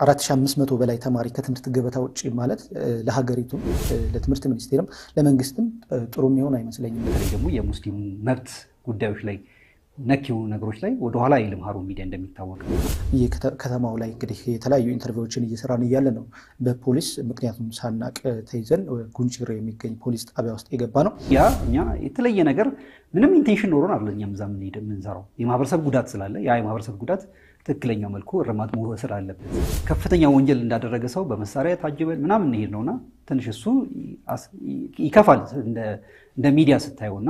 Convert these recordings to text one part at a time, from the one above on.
ከ4500 በላይ ተማሪ ከትምህርት ገበታ ውጭ ማለት ለሀገሪቱም ለትምህርት ሚኒስቴርም ለመንግስትም ጥሩ የሚሆን አይመስለኝም። በተለይ ደግሞ የሙስሊሙ መብት ጉዳዮች ላይ ነክ የሆኑ ነገሮች ላይ ወደኋላ አይልም ሀሩን ሚዲያ እንደሚታወቅ ከተማው ላይ እንግዲህ የተለያዩ ኢንተርቪዎችን እየሰራን እያለ ነው በፖሊስ ምክንያቱም ሳናቅ ተይዘን ጉንችሬ የሚገኝ ፖሊስ ጣቢያ ውስጥ የገባ ነው። ያ እኛ የተለየ ነገር ምንም ኢንቴንሽን ኖሮን አለ እኛም እዛ የምንሄድ የምንሰራው የማህበረሰብ ጉዳት ስላለ ያ የማህበረሰብ ጉዳት ትክክለኛው መልኩ እርማት መወሰድ አለበት። ከፍተኛ ወንጀል እንዳደረገ ሰው በመሳሪያ ታጅበን ምናምን እንሄድ ነውና ትንሽ እሱ ይከፋል እንደ ሚዲያ ስታየውና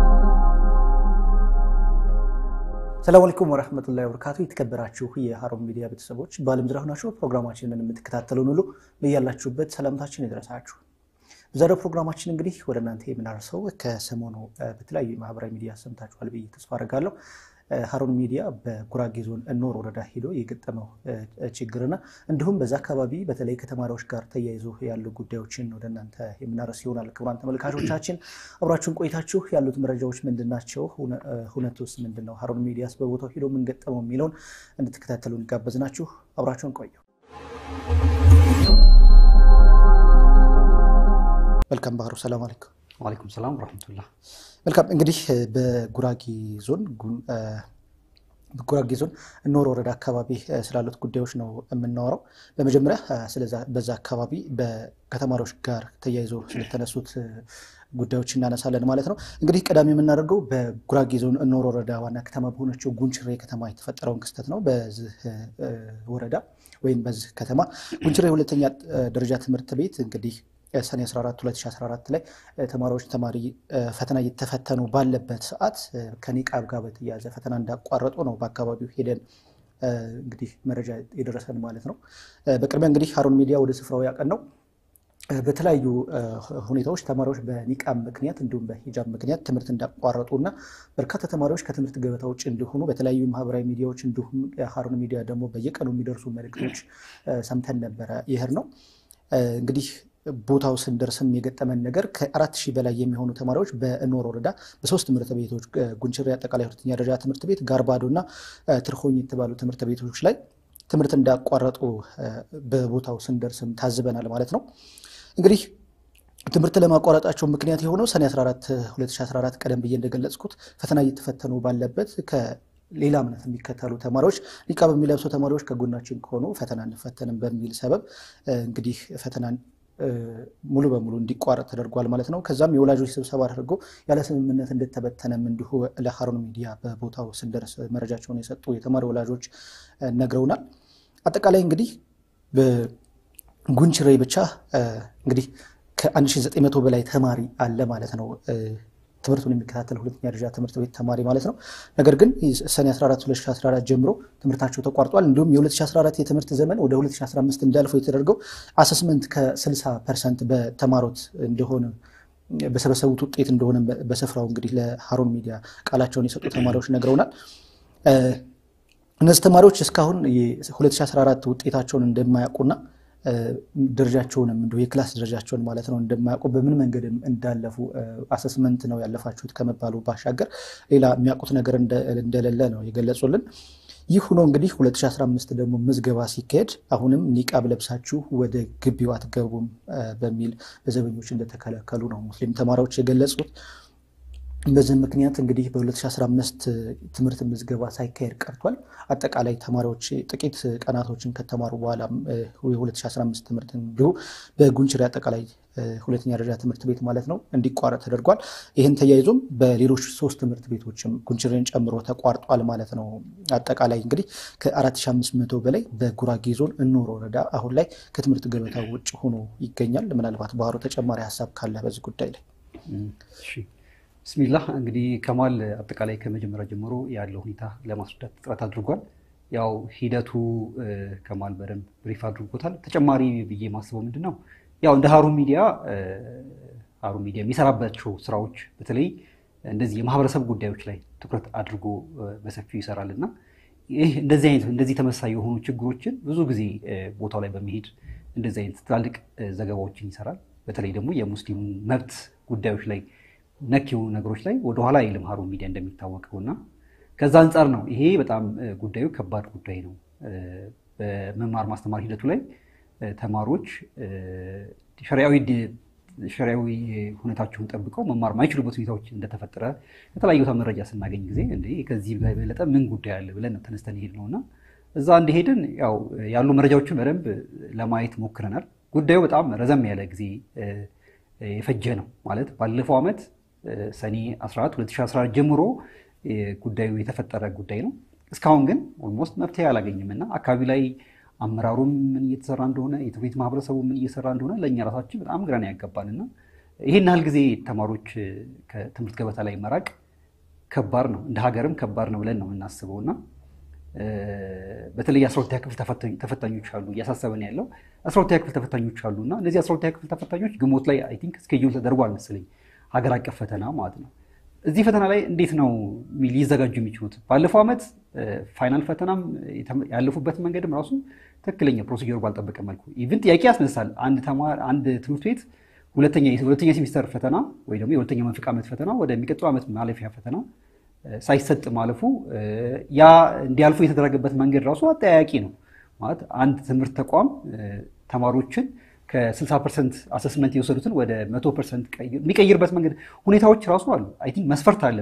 ሰላም አለይኩም ወረህመቱላሂ ወበረካቱ። የተከበራችሁ የሀሩን ሚዲያ ቤተሰቦች በዓለም ዙሪያ ሆናችሁ ፕሮግራማችንን የምትከታተሉን ሁሉ በያላችሁበት ሰላምታችን ይድረሳችሁ። በዛሬው ፕሮግራማችን እንግዲህ ወደ እናንተ የምናደርሰው ከሰሞኑ በተለያዩ ማህበራዊ ሚዲያ ሰምታችኋል ብዬ ተስፋ አደርጋለሁ። ሀሩን ሚዲያ በጉራጌ ዞን እኖር ወረዳ ሄዶ የገጠመው ችግርና እንዲሁም በዛ አካባቢ በተለይ ከተማሪዎች ጋር ተያይዞ ያሉ ጉዳዮችን ወደ እናንተ የምናደርስ ይሆናል። ክቡራን ተመልካቾቻችን አብራችሁን ቆይታችሁ ያሉት መረጃዎች ምንድን ናቸው? እውነቱስ ምንድን ነው? ሀሩን ሚዲያስ በቦታው ሄዶ ምን ገጠመው የሚለውን እንድትከታተሉ እንጋበዝናችሁ። አብራችሁን ቆዩ። መልካም ባህሩ፣ ሰላም አለይኩም። ዋሌኩም ሰላም ረመቱላ። መልካም እንግዲህ በጉራጌ ዞን በጉራጌ ዞን እኖር ወረዳ አካባቢ ስላሉት ጉዳዮች ነው የምናወራው። በመጀመሪያ በዛ አካባቢ ከተማሪዎች ጋር ተያይዞ ስለተነሱት ጉዳዮች እናነሳለን ማለት ነው። እንግዲህ ቀዳሚ የምናደርገው በጉራጌ ዞን እኖር ወረዳ ዋና ከተማ በሆነችው ጉንችሬ ከተማ የተፈጠረውን ክስተት ነው። በዚህ ወረዳ ወይም በዚህ ከተማ ጉንችሬ ሁለተኛ ደረጃ ትምህርት ቤት እንግዲህ ሰኔ 14 2014 ላይ ተማሪዎች ተማሪ ፈተና እየተፈተኑ ባለበት ሰዓት ከኒቃብ ጋር በተያያዘ ፈተና እንዳቋረጡ ነው በአካባቢው ሄደን እንግዲህ መረጃ የደረሰን ማለት ነው። በቅድሚያ እንግዲህ ሀሩን ሚዲያ ወደ ስፍራው ያቀን ነው በተለያዩ ሁኔታዎች ተማሪዎች በኒቃብ ምክንያት እንዲሁም በሂጃብ ምክንያት ትምህርት እንዳቋረጡ እና በርካታ ተማሪዎች ከትምህርት ገበታ ውጭ እንዲሆኑ በተለያዩ ማህበራዊ ሚዲያዎች እንዲሁም ሀሩን ሚዲያ ደግሞ በየቀኑ የሚደርሱ መልእክቶች ሰምተን ነበረ። ይህር ነው እንግዲህ ቦታው ስንደርስም የገጠመን ነገር ከአራት ሺህ በላይ የሚሆኑ ተማሪዎች በእኖር ወረዳ በሶስት ትምህርት ቤቶች ጉንችሬ አጠቃላይ ሁለተኛ ደረጃ ትምህርት ቤት፣ ጋርባዶ እና ትርሆኝ የተባሉ ትምህርት ቤቶች ላይ ትምህርት እንዳቋረጡ በቦታው ስንደርስም ታዝበናል ማለት ነው። እንግዲህ ትምህርት ለማቋረጣቸው ምክንያት የሆነው ሰኔ 14 2014 ቀደም ብዬ እንደገለጽኩት ፈተና እየተፈተኑ ባለበት ሌላ እምነት የሚከተሉ ተማሪዎች ኒቃብ የሚለብሱ ተማሪዎች ከጎናችን ከሆኑ ፈተና እንፈተንም በሚል ሰበብ እንግዲህ ፈተናን ሙሉ በሙሉ እንዲቋረጥ ተደርጓል ማለት ነው። ከዛም የወላጆች ስብሰባ አድርጎ ያለ ስምምነት እንደተበተነም እንዲሁ ለሀሩን ሚዲያ በቦታው ስንደርስ መረጃቸውን የሰጡ የተማሪ ወላጆች ነግረውናል። አጠቃላይ እንግዲህ በጉንችሬ ብቻ እንግዲህ ከ1900 በላይ ተማሪ አለ ማለት ነው ትምህርቱን የሚከታተል ሁለተኛ ደረጃ ትምህርት ቤት ተማሪ ማለት ነው። ነገር ግን ሰኔ 14 2014 ጀምሮ ትምህርታቸው ተቋርጧል። እንዲሁም የ2014 የትምህርት ዘመን ወደ 2015 እንዳልፈው የተደረገው አሰስመንት ከ60 ፐርሰንት በተማሩት እንደሆነ በሰበሰቡት ውጤት እንደሆነ በስፍራው እንግዲህ ለሀሩን ሚዲያ ቃላቸውን የሰጡ ተማሪዎች ነግረውናል። እነዚህ ተማሪዎች እስካሁን የ2014 ውጤታቸውን እንደማያውቁና ደረጃቸውንም እንዲሁ የክላስ ደረጃቸውን ማለት ነው እንደማያውቁ በምን መንገድ እንዳለፉ አሰስመንት ነው ያለፋችሁት ከመባሉ ባሻገር ሌላ የሚያውቁት ነገር እንደሌለ ነው የገለጹልን። ይህ ሆኖ እንግዲህ 2015 ደግሞ ምዝገባ ሲካሄድ አሁንም ኒቃብ ለብሳችሁ ወደ ግቢው አትገቡም በሚል በዘበኞች እንደተከለከሉ ነው ሙስሊም ተማሪዎች የገለጹት። በዚህ ምክንያት እንግዲህ በ2015 ትምህርት ምዝገባ ሳይካሄድ ቀርቷል። አጠቃላይ ተማሪዎች ጥቂት ቀናቶችን ከተማሩ በኋላ የ2015 ትምህርት እንዲሁ በጉንችሬ አጠቃላይ ሁለተኛ ደረጃ ትምህርት ቤት ማለት ነው እንዲቋረጥ ተደርጓል። ይህን ተያይዞም በሌሎች ሶስት ትምህርት ቤቶችም ጉንችሬን ጨምሮ ተቋርጧል ማለት ነው። አጠቃላይ እንግዲህ ከ4500 በላይ በጉራጌ ዞን እኖር ወረዳ አሁን ላይ ከትምህርት ገበታ ውጭ ሆኖ ይገኛል። ምናልባት ባህሩ ተጨማሪ ሀሳብ ካለ በዚህ ጉዳይ ላይ ብስሚላህ እንግዲህ ከማል አጠቃላይ ከመጀመሪያ ጀምሮ ያለው ሁኔታ ለማስረዳት ጥረት አድርጓል። ያው ሂደቱ ከማል በደንብ ብሪፍ አድርጎታል። ተጨማሪ ብዬ ማስበው ምንድን ነው ያው እንደ ሀሩን ሚዲያ ሀሩን ሚዲያ የሚሰራባቸው ስራዎች በተለይ እንደዚህ የማህበረሰብ ጉዳዮች ላይ ትኩረት አድርጎ በሰፊው ይሰራል እና ይህ እንደዚህ አይነት እንደዚህ ተመሳሳይ የሆኑ ችግሮችን ብዙ ጊዜ ቦታው ላይ በመሄድ እንደዚህ አይነት ትላልቅ ዘገባዎችን ይሰራል። በተለይ ደግሞ የሙስሊሙ መብት ጉዳዮች ላይ ነክ የሆኑ ነገሮች ላይ ወደኋላ አይልም ሀሩን ሚዲያ እንደሚታወቀው እና ከዛ አንጻር ነው ይሄ በጣም ጉዳዩ ከባድ ጉዳይ ነው። በመማር ማስተማር ሂደቱ ላይ ተማሪዎች ሸሪያዊ ሸሪያዊ ሁኔታቸውን ጠብቀው መማር ማይችሉበት ሁኔታዎች እንደተፈጠረ የተለያዩ ቦታ መረጃ ስናገኝ ጊዜ እንደ ከዚህ በበለጠ ምን ጉዳይ አለ ብለን ነው ተነስተን ሄድ ነው እና እዛ እንደሄድን ያው ያሉ መረጃዎችን በደንብ ለማየት ሞክረናል። ጉዳዩ በጣም ረዘም ያለ ጊዜ የፈጀ ነው ማለት ባለፈው ዓመት ሰኔ 14 2014 ጀምሮ ጉዳዩ የተፈጠረ ጉዳይ ነው። እስካሁን ግን ኦልሞስት መፍትሄ አላገኝም እና አካባቢ ላይ አመራሩም ምን እየተሰራ እንደሆነ የትምህርት ቤት ማህበረሰቡ ምን እየሰራ እንደሆነ ለእኛ ራሳችን በጣም ግራን ያጋባል እና ይህን ያህል ጊዜ ተማሪዎች ከትምህርት ገበታ ላይ መራቅ ከባድ ነው፣ እንደ ሀገርም ከባድ ነው ብለን ነው የምናስበው እና በተለይ አስራ ሁለተኛ ክፍል ተፈታኞች አሉ፣ እያሳሰበን ያለው አስራ ሁለተኛ ክፍል ተፈታኞች አሉ እና እነዚህ አስራ ሁለተኛ ክፍል ተፈታኞች ግንቦት ላይ አይ ቲንክ እስኬጁል ተደርጓል መሰለኝ ሀገር አቀፍ ፈተና ማለት ነው። እዚህ ፈተና ላይ እንዴት ነው ሊዘጋጁ የሚችሉት? ባለፈው ዓመት ፋይናል ፈተናም ያለፉበት መንገድም ራሱ ትክክለኛ ፕሮሲጀሩ ባልጠበቀ መልኩ ኢቭን ጥያቄ ያስነሳል። አንድ ተማሪ አንድ ትምህርት ቤት ሁለተኛ የሁለተኛ ሴሚስተር ፈተና ወይ ደግሞ የሁለተኛ መንፈቅ ዓመት ፈተና ወደሚቀጥለው ዓመት ማለፊያ ፈተና ሳይሰጥ ማለፉ ያ እንዲያልፉ የተደረገበት መንገድ ራሱ አጠያያቂ ነው። ማለት አንድ ትምህርት ተቋም ተማሪዎችን ከ60 ፐርሰንት አሰስመንት የወሰዱትን ወደ መቶ ፐርሰንት የሚቀይርበት መንገድ ሁኔታዎች ራሱ አሉ። አይ ቲንክ መስፈርት አለ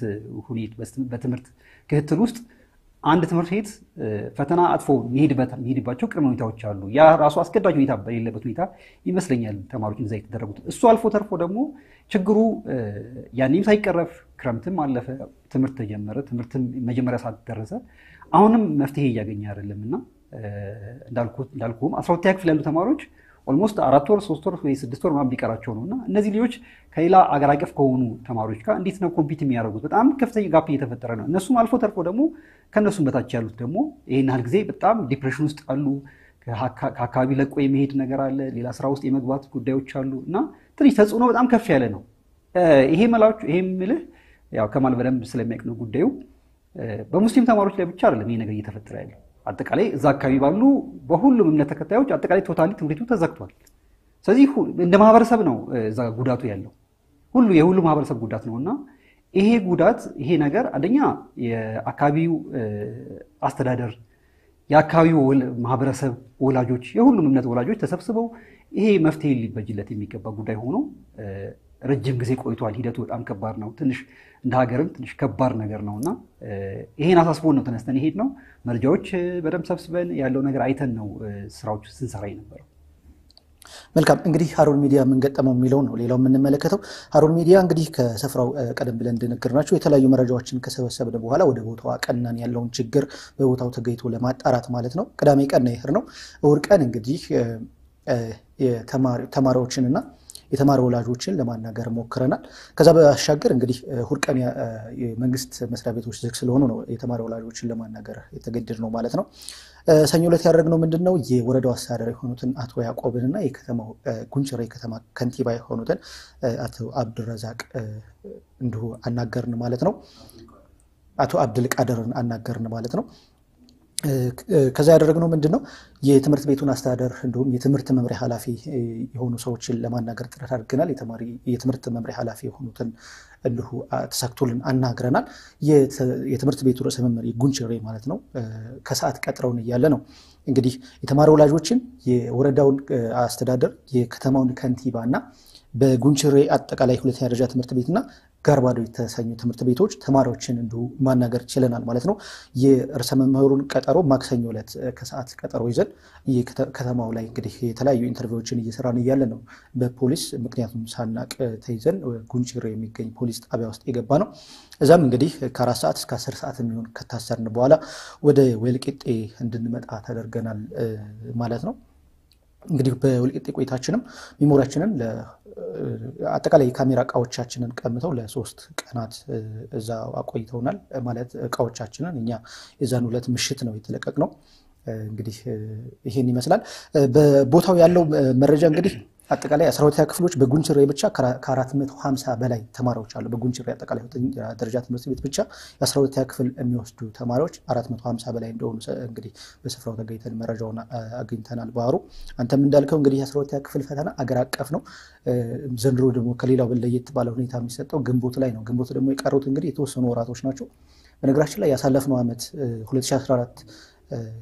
በትምህርት ክትትል ውስጥ አንድ ትምህርት ቤት ፈተና አጥፎ የሚሄድባቸው ቅድመ ሁኔታዎች አሉ። ያ ራሱ አስገዳጅ ሁኔታ በሌለበት ሁኔታ ይመስለኛል ተማሪዎች እዛ የተደረጉት። እሱ አልፎ ተርፎ ደግሞ ችግሩ ያኔም ሳይቀረፍ ክረምትም አለፈ፣ ትምህርት ተጀመረ፣ ትምህርትም መጀመሪያ ሰዓት ደረሰ። አሁንም መፍትሄ እያገኘ አይደለም እና እንዳልኩም አስራ ሁለተኛ ክፍል ያሉ ተማሪዎች ኦልሞስት አራት ወር ሶስት ወር ወይ ስድስት ወር ምናምን ቢቀራቸው ነው እና እነዚህ ልጆች ከሌላ አገር አቀፍ ከሆኑ ተማሪዎች ጋር እንዴት ነው ኮምፒት የሚያደርጉት? በጣም ከፍተኛ ጋፕ እየተፈጠረ ነው። እነሱም አልፎ ተርፎ ደግሞ ከእነሱም በታች ያሉት ደግሞ ይህን ያህል ጊዜ በጣም ዲፕሬሽን ውስጥ አሉ። ከአካባቢ ለቆ የመሄድ ነገር አለ። ሌላ ስራ ውስጥ የመግባት ጉዳዮች አሉ እና ትንሽ ተጽዕኖ በጣም ከፍ ያለ ነው። ይሄ መላዎች ይሄ ምልህ ያው ከማል በደንብ ስለሚያውቅ ነው ጉዳዩ። በሙስሊም ተማሪዎች ላይ ብቻ አይደለም ይሄ ነገር እየተፈጠረ ያለው አጠቃላይ እዛ አካባቢ ባሉ በሁሉም እምነት ተከታዮች አጠቃላይ ቶታሊ ትምህርት ቤቱ ተዘግቷል። ስለዚህ እንደ ማህበረሰብ ነው እዛ ጉዳቱ ያለው ሁሉ የሁሉ ማህበረሰብ ጉዳት ነው እና ይሄ ጉዳት ይሄ ነገር አንደኛ የአካባቢው አስተዳደር፣ የአካባቢው ማህበረሰብ ወላጆች፣ የሁሉም እምነት ወላጆች ተሰብስበው ይሄ መፍትሄ ሊበጅለት የሚገባ ጉዳይ ሆኖ ረጅም ጊዜ ቆይቷል። ሂደቱ በጣም ከባድ ነው። ትንሽ እንደ ሀገርም ትንሽ ከባድ ነገር ነው እና ይሄን አሳስቦን ነው ተነስተን ይሄድ ነው መረጃዎች በደንብ ሰብስበን ያለው ነገር አይተን ነው ስራዎች ስንሰራ የነበረው። መልካም እንግዲህ ሀሩን ሚዲያ የምንገጠመው የሚለው ነው ሌላው የምንመለከተው ሀሩን ሚዲያ እንግዲህ ከስፍራው ቀደም ብለን እንደነገርናቸው የተለያዩ መረጃዎችን ከሰበሰብን በኋላ ወደ ቦታው አቀናን ያለውን ችግር በቦታው ተገኝቶ ለማጣራት ማለት ነው። ቅዳሜ ቀን ነው ይሄድ ነው። እሑድ ቀን እንግዲህ ተማሪዎችንና የተማሪ ወላጆችን ለማናገር ሞክረናል። ከዛ ባሻገር እንግዲህ እሑድ ቀን የመንግስት መስሪያ ቤቶች ዝግ ስለሆኑ ነው የተማሪ ወላጆችን ለማናገር የተገደድ ነው ማለት ነው። ሰኞ ዕለት ያደረግነው ምንድን ነው የወረዳው አስተዳደር የሆኑትን አቶ ያዕቆብንና የከተማው ጉንችሬ የከተማ ከንቲባ የሆኑትን አቶ አብድረዛቅ እንዲሁ አናገርን ማለት ነው። አቶ አብድል ቃድርን አናገርን ማለት ነው። ከዛ ያደረግነው ምንድን ነው የትምህርት ቤቱን አስተዳደር እንዲሁም የትምህርት መምሪያ ኃላፊ የሆኑ ሰዎችን ለማናገር ጥረት አድርገናል። የትምህርት መምሪያ ኃላፊ የሆኑትን እንዲሁ ተሳክቶልን አናግረናል። የትምህርት ቤቱ ርዕሰ መምህር ጉንችሬ ማለት ነው ከሰዓት ቀጥረውን እያለ ነው እንግዲህ የተማሪ ወላጆችን፣ የወረዳውን አስተዳደር፣ የከተማውን ከንቲባ እና በጉንችሬ አጠቃላይ ሁለተኛ ደረጃ ትምህርት ቤትና ጋርባዶ የተሰኙ ትምህርት ቤቶች ተማሪዎችን እንዲሁ ማናገር ችለናል ማለት ነው። የርዕሰ መምህሩን ቀጠሮ ማክሰኞ ዕለት ከሰዓት ቀጠሮ ይዘን ከተማው ላይ እንግዲህ የተለያዩ ኢንተርቪዎችን እየሰራን እያለ ነው በፖሊስ ምክንያቱም ሳናቅ ተይዘን ጉንችሬ የሚገኝ ፖሊስ ጣቢያ ውስጥ የገባ ነው። እዛም እንግዲህ ከአራት ሰዓት እስከ አስር ሰዓት የሚሆን ከታሰርን በኋላ ወደ ወልቂጤ እንድንመጣ ተደርገናል ማለት ነው። እንግዲህ በወልቂጤ ቆይታችንም ሚሞሪያችንን አጠቃላይ የካሜራ እቃዎቻችንን ቀምተው ለሶስት ቀናት እዛ አቆይተውናል። ማለት እቃዎቻችንን እኛ የዛን ሁለት ምሽት ነው የተለቀቅነው። እንግዲህ ይሄን ይመስላል። በቦታው ያለው መረጃ እንግዲህ አጠቃላይ አስራ ሁለተኛ ክፍሎች በጉንችሬ ብቻ ከአራት መቶ ሀምሳ በላይ ተማሪዎች አሉ። በጉንችሬ አጠቃላይ ደረጃ ትምህርት ቤት ብቻ የአስራ ሁለተኛ ክፍል የሚወስዱ ተማሪዎች አራት መቶ ሀምሳ በላይ እንደሆኑ እንግዲህ በስፍራው ተገኝተን መረጃውን አግኝተናል። ባህሩ አንተም እንዳልከው እንግዲህ የአስራ ሁለተኛ ክፍል ፈተና አገር አቀፍ ነው። ዘንድሮ ደግሞ ከሌላው ለየት ባለ ሁኔታ የሚሰጠው ግንቦት ላይ ነው። ግንቦት ደግሞ የቀሩት እንግዲህ የተወሰኑ ወራቶች ናቸው። በነገራችን ላይ ያሳለፍነው ዓመት 2014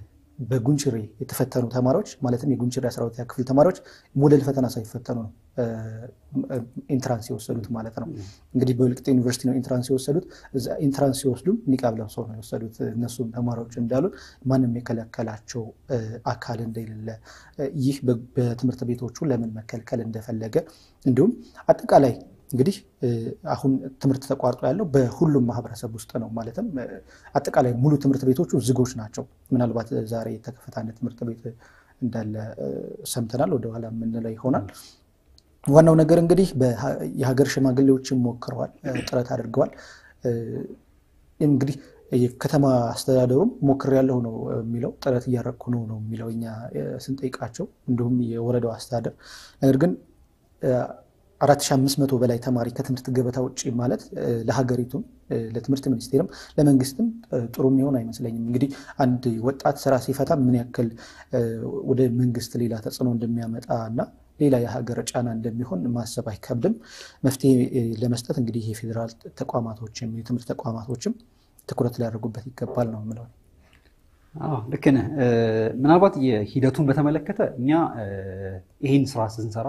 በጉንችሬ የተፈተኑ ተማሪዎች ማለትም የጉንችሬ 12ኛ ክፍል ተማሪዎች ሞዴል ፈተና ሳይፈተኑ ነው ኢንትራንስ የወሰዱት ማለት ነው። እንግዲህ በወልቂጤ ዩኒቨርሲቲ ነው ኢንትራንስ የወሰዱት። እዛ ኢንትራንስ ሲወስዱም ኒቃብ ለብሰው ነው የወሰዱት። እነሱም ተማሪዎች እንዳሉ ማንም የከለከላቸው አካል እንደሌለ ይህ በትምህርት ቤቶቹ ለምን መከልከል እንደፈለገ እንዲሁም አጠቃላይ እንግዲህ አሁን ትምህርት ተቋርጦ ያለው በሁሉም ማህበረሰብ ውስጥ ነው። ማለትም አጠቃላይ ሙሉ ትምህርት ቤቶቹ ዝጎች ናቸው። ምናልባት ዛሬ የተከፈተ አንድ ትምህርት ቤት እንዳለ ሰምተናል። ወደኋላ የምንለው ይሆናል። ዋናው ነገር እንግዲህ የሀገር ሽማግሌዎችን ሞክረዋል፣ ጥረት አድርገዋል። እንግዲህ የከተማ አስተዳደሩም ሞክሬያለሁ ነው የሚለው፣ ጥረት እያረኩ ነው ነው የሚለው እኛ ስንጠይቃቸው፣ እንዲሁም የወረዳው አስተዳደር ነገር ግን አራት ሺህ አምስት መቶ በላይ ተማሪ ከትምህርት ገበታ ውጭ ማለት ለሀገሪቱም ለትምህርት ሚኒስቴርም ለመንግስትም ጥሩ የሚሆን አይመስለኝም። እንግዲህ አንድ ወጣት ስራ ሲፈታ ምን ያክል ወደ መንግስት ሌላ ተጽዕኖ እንደሚያመጣ እና ሌላ የሀገር ጫና እንደሚሆን ማሰብ አይከብድም። መፍትሄ ለመስጠት እንግዲህ የፌዴራል ተቋማቶችም የትምህርት ተቋማቶችም ትኩረት ሊያደርጉበት ይገባል ነው የምለው። ልክ ነህ። ምናልባት የሂደቱን በተመለከተ እኛ ይህን ስራ ስንሰራ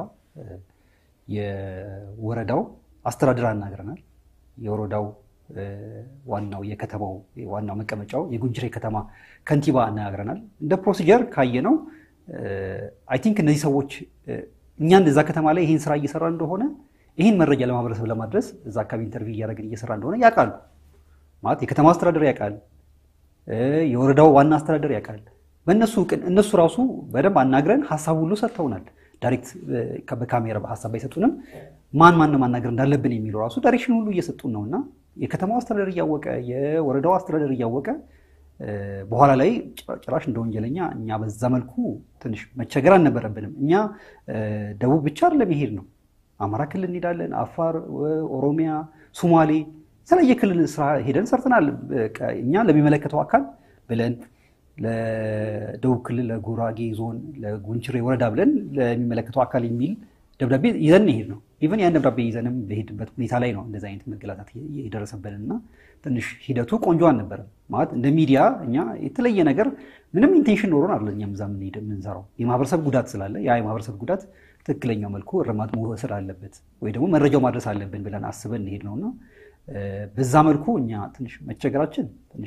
የወረዳው አስተዳደር አናግረናል። የወረዳው ዋናው የከተማው ዋናው መቀመጫው የጉንችሬ ከተማ ከንቲባ አነጋግረናል። እንደ ፕሮሲጀር ካየነው አይ ቲንክ እነዚህ ሰዎች እኛን እዛ ከተማ ላይ ይህን ስራ እየሰራ እንደሆነ ይህን መረጃ ለማህበረሰብ ለማድረስ እዛ አካባቢ ኢንተርቪው እያደረግን እየሰራ እንደሆነ ያውቃሉ። ማለት የከተማ አስተዳደር ያውቃል፣ የወረዳው ዋና አስተዳደር ያውቃል። በእነሱ እነሱ ራሱ በደንብ አናግረን ሀሳብ ሁሉ ሰጥተውናል። ዳይሬክት በካሜራ በሀሳብ ባይሰጡንም ማን ማን ማናገር እንዳለብን የሚለው ራሱ ዳይሬክሽን ሁሉ እየሰጡን ነው እና የከተማው አስተዳደር እያወቀ የወረዳው አስተዳደር እያወቀ በኋላ ላይ ጭራሽ እንደ ወንጀለኛ እኛ በዛ መልኩ ትንሽ መቸገር አልነበረብንም። እኛ ደቡብ ብቻ አይደለም ይሄድ ነው። አማራ ክልል እንሄዳለን፣ አፋር፣ ኦሮሚያ፣ ሶማሌ የተለያየ ክልል ስራ ሄደን ሰርተናል። እኛ ለሚመለከተው አካል ብለን ለደቡብ ክልል ለጉራጌ ዞን ለጉንችሬ ወረዳ ብለን ለሚመለከተው አካል የሚል ደብዳቤ ይዘን ሄድ ነው። ኢቨን ያን ደብዳቤ ይዘንም በሄድበት ሁኔታ ላይ ነው እንደዚህ አይነት መገላታት የደረሰብን እና ትንሽ ሂደቱ ቆንጆ አልነበረም። ማለት እንደ ሚዲያ እኛ የተለየ ነገር ምንም ኢንቴንሽን ኖሮን አለ እኛም እዛ የምንሰራው የማህበረሰብ ጉዳት ስላለ ያ የማህበረሰብ ጉዳት ትክክለኛው መልኩ እርማት መወሰድ አለበት ወይ ደግሞ መረጃው ማድረስ አለብን ብለን አስበን እንሄድ ነውና በዛ መልኩ እኛ ትንሽ መቸገራችን ትንሽ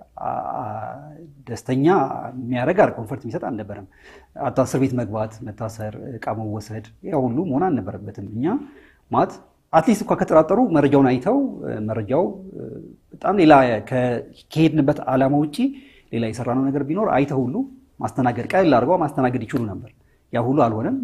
ደስተኛ የሚያደርግ አር ኮንፈርት የሚሰጥ አልነበረም። አታ እስር ቤት መግባት፣ መታሰር፣ እቃ መወሰድ ያ ሁሉ መሆን አልነበረበትም። እኛ ማለት አትሊስት እንኳ ከጠራጠሩ መረጃውን አይተው መረጃው በጣም ሌላ ከሄድንበት ዓላማ ውጭ ሌላ የሰራነው ነገር ቢኖር አይተው ሁሉ ማስተናገድ ቀለል አድርገው ማስተናገድ ይችሉ ነበር። ያ ሁሉ አልሆነም።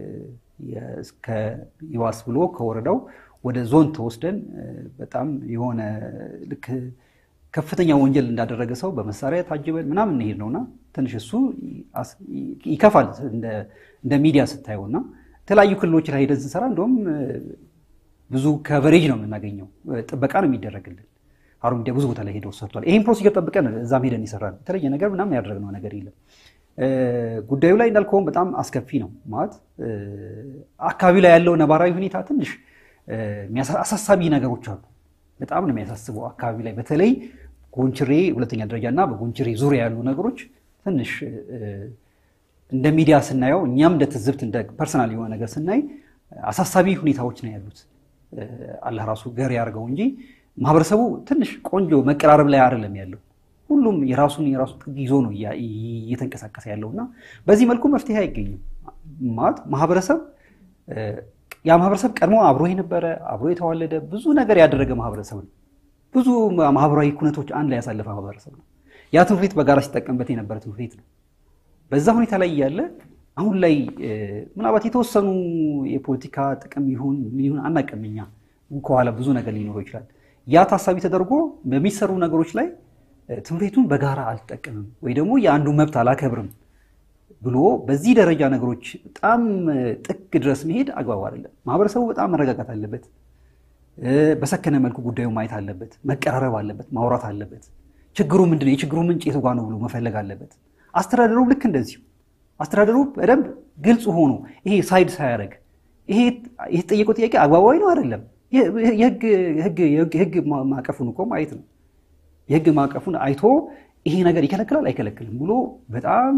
ይዋስ ብሎ ከወረዳው ወደ ዞን ተወስደን በጣም የሆነ ልክ ከፍተኛ ወንጀል እንዳደረገ ሰው በመሳሪያ ታጅበን ምናምን እንሄድ ነውና ትንሽ እሱ ይከፋል እንደ ሚዲያ ስታየው እና የተለያዩ ክልሎች ላይ ሄደን ስንሰራ እንደውም ብዙ ከቨሬጅ ነው የምናገኘው፣ ጥበቃ ነው የሚደረግልን። ሀሩን ሚዲያ ብዙ ቦታ ላይ ሄደው ሰርቷል። ይህም ፕሮሲጀር ጠብቀን እዛም ሄደን ይሰራል። የተለየ ነገር ምናምን ያደረግነው ነገር የለም። ጉዳዩ ላይ እንዳልከውም በጣም አስከፊ ነው ማለት አካባቢ ላይ ያለው ነባራዊ ሁኔታ ትንሽ አሳሳቢ ነገሮች አሉ። በጣም ነው የሚያሳስበው አካባቢ ላይ በተለይ ጎንችሬ ሁለተኛ ደረጃ እና በጎንችሬ ዙሪያ ያሉ ነገሮች ትንሽ እንደ ሚዲያ ስናየው እኛም እንደ ትዝብት እንደ ፐርሰናል የሆነ ነገር ስናይ አሳሳቢ ሁኔታዎች ነው ያሉት። አላህ ራሱ ገር ያደርገው እንጂ ማህበረሰቡ ትንሽ ቆንጆ መቀራረብ ላይ አይደለም ያለው። ሁሉም የራሱን የራሱ ጥግ ይዞ ነው እየተንቀሳቀሰ ያለው እና በዚህ መልኩ መፍትሄ አይገኝም ማለት ማህበረሰብ ያ ማህበረሰብ ቀድሞ አብሮ የነበረ አብሮ የተዋለደ ብዙ ነገር ያደረገ ማህበረሰብ ነው። ብዙ ማህበራዊ ኩነቶች አንድ ላይ ያሳለፈ ማህበረሰብ ነው። ያ ትምህርት ቤት በጋራ ሲጠቀምበት የነበረ ትምህርት ቤት ነው። በዛ ሁኔታ ላይ እያለ አሁን ላይ ምናልባት የተወሰኑ የፖለቲካ ጥቅም ይሁን ምን ይሁን አናውቅም። እኛ ከኋላ ብዙ ነገር ሊኖረው ይችላል። ያ ታሳቢ ተደርጎ በሚሰሩ ነገሮች ላይ ትምህርት ቤቱን በጋራ አልጠቀምም ወይ ደግሞ የአንዱ መብት አላከብርም ብሎ በዚህ ደረጃ ነገሮች በጣም ጥግ ድረስ መሄድ አግባብ አይደለም። ማህበረሰቡ በጣም መረጋጋት አለበት። በሰከነ መልኩ ጉዳዩ ማየት አለበት። መቀራረብ አለበት። ማውራት አለበት። ችግሩ ምንድነው? የችግሩ ምንጭ የቱ ጋ ነው ብሎ መፈለግ አለበት። አስተዳደሩ ልክ እንደዚሁ አስተዳደሩ በደንብ ግልጽ ሆኖ ይሄ ሳይድ ሳያደርግ ይሄ የተጠየቀው ጥያቄ አግባባዊ ነው አይደለም፣ የህግ ማዕቀፉን እኮ ማየት ነው። የህግ ማዕቀፉን አይቶ ይሄ ነገር ይከለክላል አይከለክልም ብሎ በጣም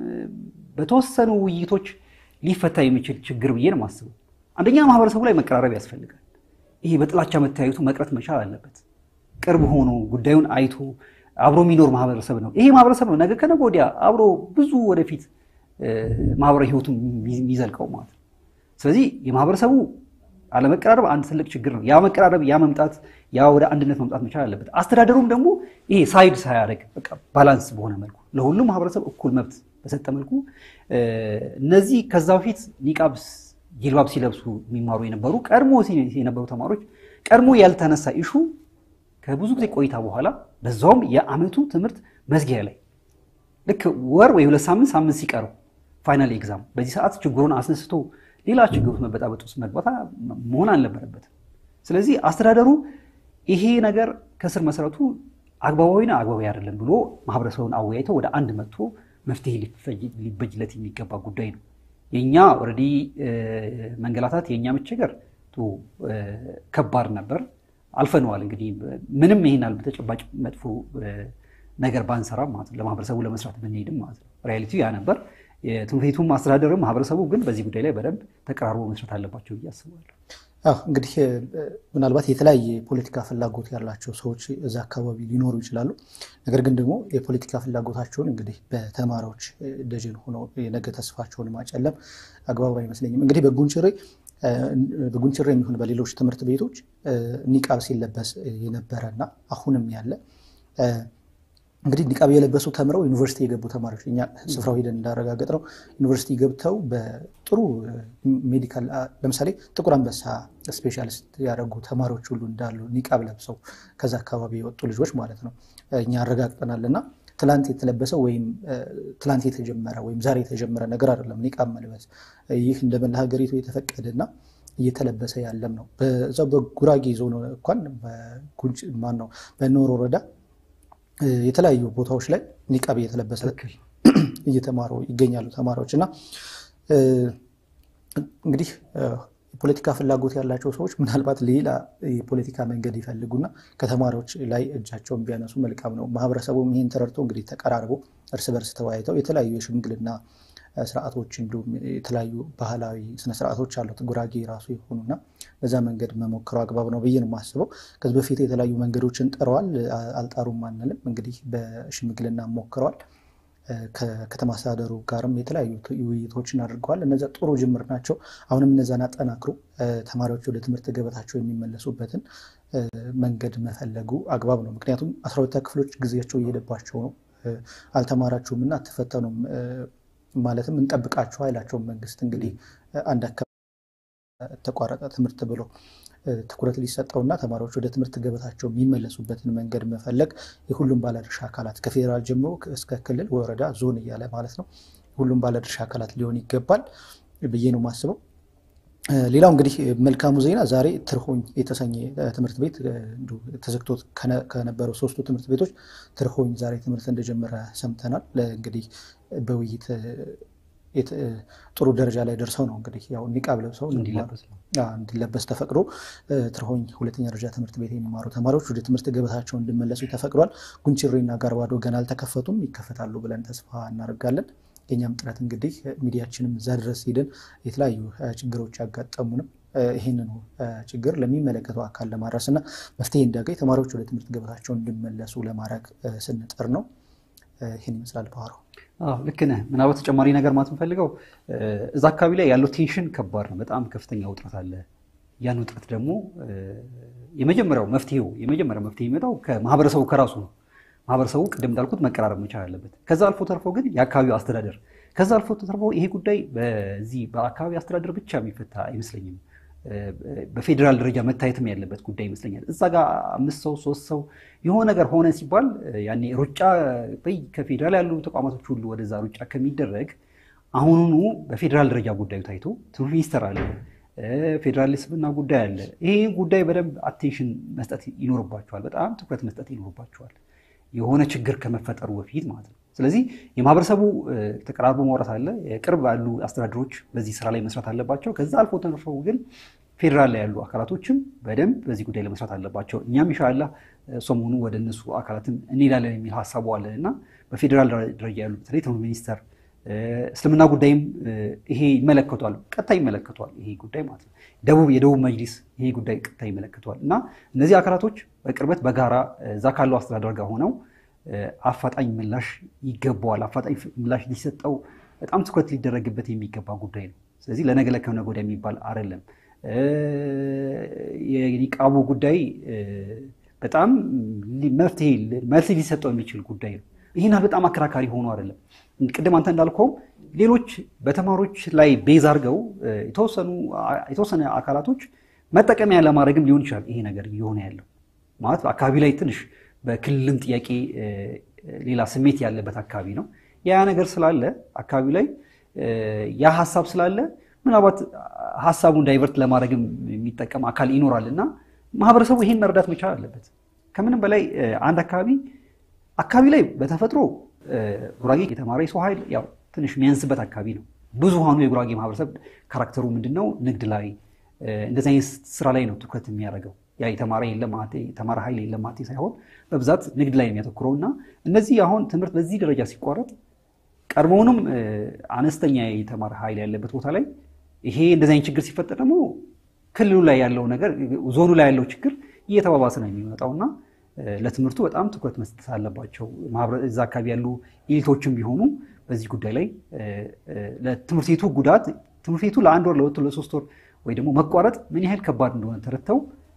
በተወሰኑ ውይይቶች ሊፈታ የሚችል ችግር ብዬ ነው የማስበው። አንደኛ ማህበረሰቡ ላይ መቀራረብ ያስፈልጋል። ይሄ በጥላቻ መተያየቱ መቅረት መቻል አለበት። ቅርብ ሆኖ ጉዳዩን አይቶ አብሮ የሚኖር ማህበረሰብ ነው። ይሄ ማህበረሰብ ነው ነገ ከነገ ወዲያ አብሮ ብዙ ወደፊት ማህበራዊ ህይወቱን የሚዘልቀው ማለት ነው። ስለዚህ የማህበረሰቡ አለመቀራረብ አንድ ትልቅ ችግር ነው። ያ መቀራረብ፣ ያ መምጣት፣ ያ ወደ አንድነት መምጣት መቻል አለበት። አስተዳደሩም ደግሞ ይሄ ሳይድ ሳያደርግ በቃ ባላንስ በሆነ መልኩ ለሁሉም ማህበረሰብ እኩል መብት በሰጠ መልኩ እነዚህ ከዛ በፊት ኒቃብ ጂልባብ ሲለብሱ የሚማሩ የነበሩ ቀድሞ የነበሩ ተማሪዎች ቀድሞ ያልተነሳ ኢሹ ከብዙ ጊዜ ቆይታ በኋላ በዛውም የአመቱ ትምህርት መዝጊያ ላይ ልክ ወር ወይ ሁለት ሳምንት ሳምንት ሲቀረው ፋይናል ኤግዛም በዚህ ሰዓት ችግሩን አስነስቶ ሌላ ችግር ውስጥ መበጣበጥ ውስጥ መግባት መሆን አልነበረበትም። ስለዚህ አስተዳደሩ ይሄ ነገር ከስር መሰረቱ አግባባዊና አግባባዊ አይደለም ብሎ ማህበረሰቡን አወያይተው ወደ አንድ መጥቶ መፍትሄ ሊበጅለት የሚገባ ጉዳይ ነው። የእኛ ኦልሬዲ መንገላታት የእኛ መቸገር ከባድ ነበር፣ አልፈነዋል። እንግዲህ ምንም ይሄን ያህል በተጨባጭ መጥፎ ነገር ባንሰራም ማለት ነው ለማህበረሰቡ ለመስራት ብንሄድም ማለት ነው ሪያሊቲ ያ ነበር። የትምህርት ቤቱም አስተዳደርም ማህበረሰቡ ግን በዚህ ጉዳይ ላይ በደንብ ተቀራርቦ መስራት አለባቸው ብዬ አስባለሁ። አዎ እንግዲህ ምናልባት የተለያየ የፖለቲካ ፍላጎት ያላቸው ሰዎች እዛ አካባቢ ሊኖሩ ይችላሉ። ነገር ግን ደግሞ የፖለቲካ ፍላጎታቸውን እንግዲህ በተማሪዎች ደጀን ሆነው የነገ ተስፋቸውን ማጨለም አግባብ አይመስለኝም። እንግዲህ በጉንችሬ በጉንችሬ የሚሆን በሌሎች ትምህርት ቤቶች ኒቃብ ሲለበስ የነበረና አሁንም ያለ እንግዲህ ኒቃብ የለበሱ ተምረው ዩኒቨርሲቲ የገቡ ተማሪዎች እኛ ስፍራው ሄደን እንዳረጋገጥ ነው ዩኒቨርሲቲ ገብተው በጥሩ ሜዲካል ለምሳሌ ጥቁር አንበሳ ስፔሻሊስት ያደረጉ ተማሪዎች ሁሉ እንዳሉ ኒቃብ ለብሰው ከዛ አካባቢ የወጡ ልጆች ማለት ነው እኛ አረጋግጠናል። እና ትላንት የተለበሰ ወይም ትላንት የተጀመረ ወይም ዛሬ የተጀመረ ነገር አይደለም ኒቃብ መልበስ። ይህ እንደ መላ ሀገሪቱ የተፈቀደና እየተለበሰ ያለም ነው። በዛው በጉራጌ ዞን እንኳን ማን ነው በኖር ወረዳ የተለያዩ ቦታዎች ላይ ኒቃብ እየተለበሰ እየተማሩ ይገኛሉ ተማሪዎች እና እንግዲህ የፖለቲካ ፍላጎት ያላቸው ሰዎች ምናልባት ሌላ የፖለቲካ መንገድ ይፈልጉና ከተማሪዎች ላይ እጃቸውን ቢያነሱ መልካም ነው። ማህበረሰቡም ይህን ተረድቶ እንግዲህ ተቀራርቦ እርስ በርስ ተወያይተው የተለያዩ የሽምግልና ስርዓቶች እንዲሁም የተለያዩ ባህላዊ ስነስርዓቶች አሉት ጉራጌ ራሱ የሆኑና በዛ መንገድ መሞከሩ አግባብ ነው ብዬ ነው የማስበው። ከዚህ በፊት የተለያዩ መንገዶችን ጥረዋል፣ አልጣሩም አንልም። እንግዲህ በሽምግልና ሞክረዋል። ከከተማ አስተዳደሩ ጋርም የተለያዩ ውይይቶችን አድርገዋል። እነዚያ ጥሩ ጅምር ናቸው። አሁንም እነዛን አጠናክሮ ተማሪዎች ወደ ትምህርት ገበታቸው የሚመለሱበትን መንገድ መፈለጉ አግባብ ነው። ምክንያቱም አስራ ሁለተኛ ክፍሎች ጊዜያቸው እየሄደባቸው ነው። አልተማራችሁም እና አትፈተኑም ማለትም እንጠብቃችሁ አይላቸውም መንግስት። እንግዲህ አንድ አካባቢ ተቋረጠ ትምህርት ብሎ ትኩረት ሊሰጠውና ተማሪዎች ወደ ትምህርት ገበታቸው የሚመለሱበትን መንገድ መፈለግ የሁሉም ባለድርሻ አካላት ከፌዴራል ጀምሮ እስከ ክልል፣ ወረዳ፣ ዞን እያለ ማለት ነው ሁሉም ባለድርሻ አካላት ሊሆን ይገባል ብዬ ነው የማስበው። ሌላው እንግዲህ መልካሙ ዜና ዛሬ ትርሆኝ የተሰኘ ትምህርት ቤት ተዘግቶ ከነበረው ሶስቱ ትምህርት ቤቶች ትርሆኝ ዛሬ ትምህርት እንደጀመረ ሰምተናል። እንግዲህ በውይይት ጥሩ ደረጃ ላይ ደርሰው ነው እንግዲህ ያው ኒቃብ ለብሰው እንዲለበስ ተፈቅዶ ትርሆኝ ሁለተኛ ደረጃ ትምህርት ቤት የሚማሩ ተማሪዎች ወደ ትምህርት ገበታቸው እንዲመለሱ ተፈቅዷል። ጉንችሬና ጋርባዶ ገና አልተከፈቱም፣ ይከፈታሉ ብለን ተስፋ እናደርጋለን። የኛም ጥረት እንግዲህ ሚዲያችንም እዛ ድረስ ሄደን የተለያዩ ችግሮች ያጋጠሙንም ይህንኑ ችግር ለሚመለከተው አካል ለማድረስ እና መፍትሄ እንዲያገኝ ተማሪዎች ወደ ትምህርት ገበታቸው እንዲመለሱ ለማድረግ ስንጥር ነው። ይህን ይመስላል ባህሩ። ልክ ነህ። ምናልባት ተጨማሪ ነገር ማለት የምፈልገው እዛ አካባቢ ላይ ያለው ቴንሽን ከባድ ነው። በጣም ከፍተኛ ውጥረት አለ። ያን ውጥረት ደግሞ የመጀመሪያው መፍትሄው የመጀመሪያው መፍትሄ የሚመጣው ከማህበረሰቡ ከራሱ ነው። ማህበረሰቡ ቅድም እንዳልኩት መቀራረብ መቻል አለበት። ከዛ አልፎ ተርፎ ግን የአካባቢው አስተዳደር ከዛ አልፎ ተርፎ ይሄ ጉዳይ በዚህ በአካባቢ አስተዳደር ብቻ የሚፈታ አይመስለኝም። በፌዴራል ደረጃ መታየትም ያለበት ጉዳይ ይመስለኛል። እዛ ጋር አምስት ሰው ሶስት ሰው የሆነ ነገር ሆነ ሲባል ያኔ ሩጫ በይ ከፌዴራል ያሉ ተቋማቶች ሁሉ ወደዛ ሩጫ ከሚደረግ አሁኑኑ በፌዴራል ደረጃ ጉዳዩ ታይቶ ትምህርት ሚኒስቴር አለ፣ ፌዴራል ስብና ጉዳይ አለ። ይሄ ጉዳይ በደንብ አቴንሽን መስጠት ይኖርባቸዋል። በጣም ትኩረት መስጠት ይኖርባቸዋል። የሆነ ችግር ከመፈጠሩ በፊት ማለት ነው። ስለዚህ የማህበረሰቡ ተቀራርቦ ማውራት አለ። የቅርብ ያሉ አስተዳደሮች በዚህ ስራ ላይ መስራት አለባቸው። ከዛ አልፎ ተርፈው ግን ፌዴራል ላይ ያሉ አካላቶችም በደንብ በዚህ ጉዳይ ላይ መስራት አለባቸው። እኛም ኢንሻላህ ሰሞኑ ወደ እነሱ አካላትም እንሄዳለን የሚል ሀሳቡ አለን እና በፌዴራል ደረጃ ያሉ በተለይ ትምህርት ሚኒስቴር እስልምና ጉዳይም ይሄ ይመለከቷል፣ ቀጥታ ይመለከቷል። ይሄ ጉዳይ ማለት ነው። ደቡብ የደቡብ መጅሊስ ይሄ ጉዳይ ቀጥታ ይመለከቷል እና እነዚህ አካላቶች በቅርበት በጋራ እዛ ካለው አስተዳደር ጋር ሆነው አፋጣኝ ምላሽ ይገባዋል። አፋጣኝ ምላሽ ሊሰጠው በጣም ትኩረት ሊደረግበት የሚገባ ጉዳይ ነው። ስለዚህ ለነገ ለከነገ ወዲያ የሚባል አይደለም። የኒቃቡ ጉዳይ በጣም መፍትሄ መልስ ሊሰጠው የሚችል ጉዳይ ነው። ይህን በጣም አከራካሪ ሆኖ አይደለም። ቅድም አንተ እንዳልከው ሌሎች በተማሪዎች ላይ ቤዝ አድርገው የተወሰነ አካላቶች መጠቀሚያ ለማድረግም ሊሆን ይችላል። ይሄ ነገር እየሆነ ያለው ማለት አካባቢ ላይ ትንሽ በክልልም ጥያቄ ሌላ ስሜት ያለበት አካባቢ ነው። ያ ነገር ስላለ አካባቢ ላይ ያ ሀሳብ ስላለ ምናልባት ሀሳቡን ዳይቨርት ለማድረግም የሚጠቀም አካል ይኖራል እና ማህበረሰቡ ይሄን መረዳት መቻል አለበት። ከምንም በላይ አንድ አካባቢ አካባቢ ላይ በተፈጥሮ ጉራጌ የተማረ የሰው ኃይል ያው ትንሽ የሚያንስበት አካባቢ ነው። ብዙሃኑ የጉራጌ ማህበረሰብ ካራክተሩ ምንድን ነው? ንግድ ላይ እንደዚህ አይነት ስራ ላይ ነው ትኩረት የሚያደርገው። ያ የተማረ የለም የተማረ ኃይል የለም ማለቴ ሳይሆን በብዛት ንግድ ላይ የሚያተኩረው እና እነዚህ አሁን ትምህርት በዚህ ደረጃ ሲቋረጥ ቀድሞውንም አነስተኛ የተማረ ኃይል ያለበት ቦታ ላይ ይሄ እንደዚህ አይነት ችግር ሲፈጠር ደግሞ ክልሉ ላይ ያለው ነገር ዞኑ ላይ ያለው ችግር እየተባባሰ ነው የሚመጣው እና ለትምህርቱ በጣም ትኩረት መስጠት አለባቸው። እዛ አካባቢ ያሉ ኤሊቶችም ቢሆኑ በዚህ ጉዳይ ላይ ለትምህርት ቤቱ ጉዳት ትምህርት ቤቱ ለአንድ ወር ለሁለት ለሶስት ወር ወይ ደግሞ መቋረጥ ምን ያህል ከባድ እንደሆነ ተረድተው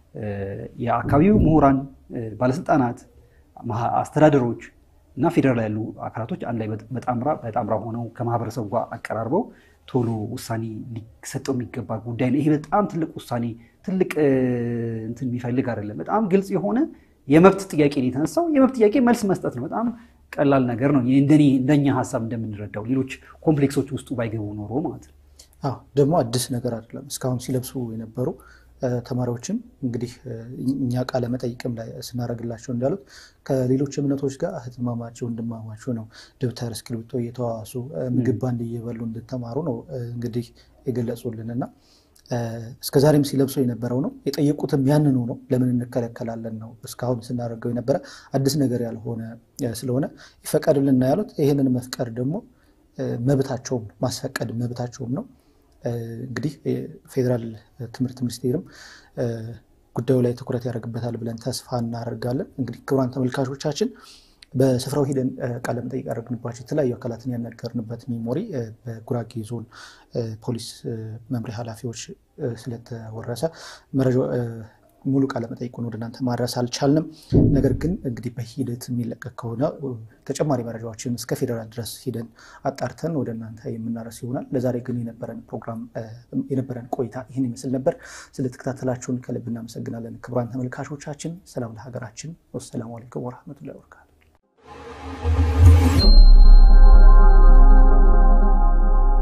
የአካባቢው ምሁራን፣ ባለስልጣናት፣ አስተዳደሮች እና ፌዴራል ያሉ አካላቶች አንድ ላይ በጣምራ ሆነው ከማህበረሰቡ ጋር አቀራርበው ቶሎ ውሳኔ ሊሰጠው የሚገባ ጉዳይ ነው። ይሄ በጣም ትልቅ ውሳኔ ትልቅ እንትን የሚፈልግ አይደለም። በጣም ግልጽ የሆነ የመብት ጥያቄ ነው የተነሳው። የመብት ጥያቄ መልስ መስጠት ነው። በጣም ቀላል ነገር ነው። እንደኔ እንደኛ ሀሳብ እንደምንረዳው ሌሎች ኮምፕሌክሶች ውስጡ ባይገቡ ኖሮ ማለት ነው። አዎ ደግሞ አዲስ ነገር አይደለም። እስካሁን ሲለብሱ የነበሩ ተማሪዎችም እንግዲህ እኛ ቃለ መጠይቅም ላይ ስናደርግላቸው እንዳሉት ከሌሎች እምነቶች ጋር እህትማማቸው ወንድማማቸው ነው። ደብተር እስክሪብቶ እየተዋዋሱ ምግብ ባንድ እየበሉ እንድተማሩ ነው እንግዲህ የገለጹልን እና እስከ ዛሬም ሲለብሱ የነበረው ነው። የጠየቁትም ያንኑ ነው። ለምን እንከለከላለን ነው እስካሁን ስናደርገው የነበረ አዲስ ነገር ያልሆነ ስለሆነ ይፈቀድልና ያሉት ይህንን መፍቀድ ደግሞ መብታቸውም ማስፈቀድ መብታቸውም ነው። እንግዲህ ፌዴራል ትምህርት ሚኒስቴርም ጉዳዩ ላይ ትኩረት ያደርግበታል ብለን ተስፋ እናደርጋለን። እንግዲህ ክቡራን ተመልካቾቻችን በስፍራው ሂደን ቃለ መጠይቅ ያደረግንባቸው የተለያዩ አካላትን ያነገርንበት ሚሞሪ በጉራጌ ዞን ፖሊስ መምሪያ ኃላፊዎች ስለተወረሰ ሙሉ ቃለ መጠይቁን ወደ እናንተ ማድረስ አልቻልንም። ነገር ግን እንግዲህ በሂደት የሚለቀቅ ከሆነ ተጨማሪ መረጃዎችን እስከ ፌዴራል ድረስ ሂደን አጣርተን ወደ እናንተ የምናረስ ይሆናል። ለዛሬ ግን የነበረን ፕሮግራም የነበረን ቆይታ ይህን ይመስል ነበር። ስለተከታተላችሁን ከልብ እናመሰግናለን። ክቡራን ተመልካቾቻችን ሰላም ለሀገራችን። ወሰላሙ አለይኩም ወረህመቱላሂ ወበረካቱ።